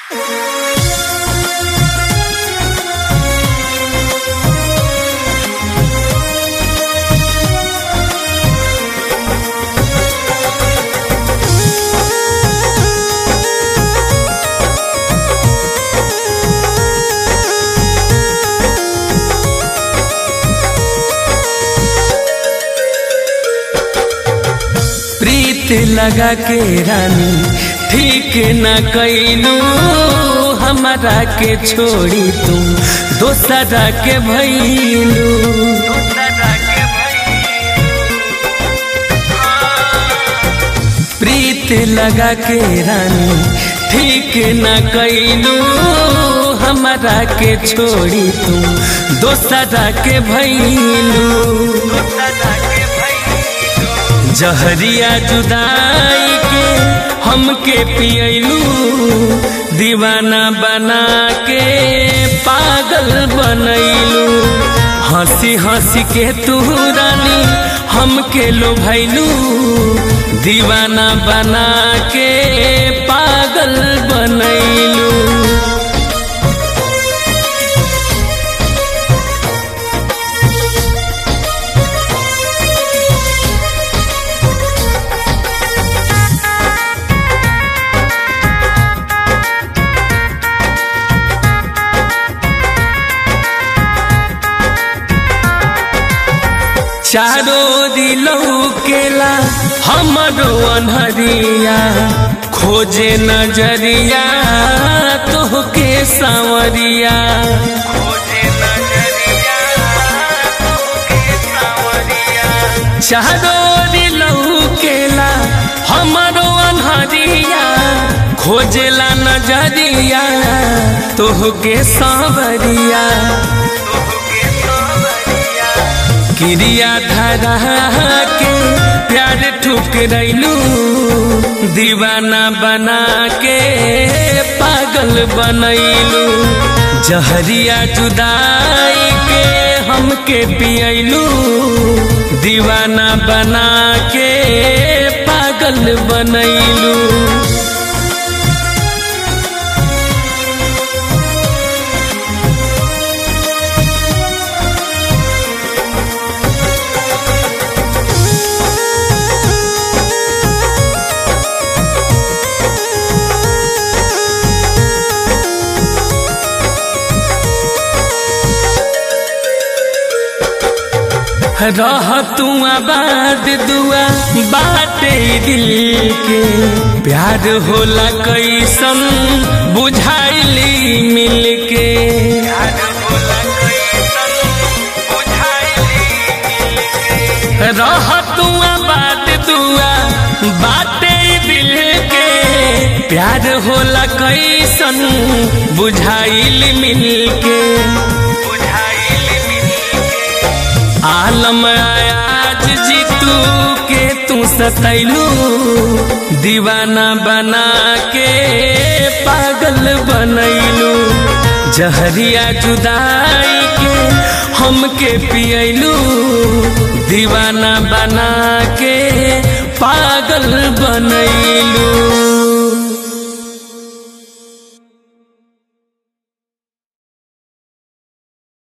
प्रीत लगा के रानी ठीक न कैलू हमारा के छोड़ी तू दोसरा के भैलू प्रीत लगा के रानी ठीक न कैलू हमारा के छोड़ी तू दोसरा के भैलू जहरिया जुदाई के हमके पियलू दीवाना बना के पागल बनैलू हंसी हंसी के तू रानी हमके लोभैलू दीवाना बना के पागल बनैलू चारो दिलौ केला हमरो अनहरिया खोजे नजरिया तोहके सांवरिया चारो दिलौ केला हमरो अनहरिया खोजेला नजरिया तोहके सांवरिया क्रिया धरा के प्यार ठुकरैलू दीवाना बना के पागल बनैलू जहरिया जुदाई के हमके पियलू दीवाना बना के पागल बनैलू रह तू आबाद दुआ बाटे दिल के प्यार होला कैसन बुझाइली मिल के रह तू आबाद दुआ बाटे दिल के प्यार होला कैसन बुझाइल मिल के आलम आज जीतू के तू सतैलू दीवाना बना के पागल बनैलू जहरिया जुदाई के हमके पियलू दीवाना बना के पागल बनैलू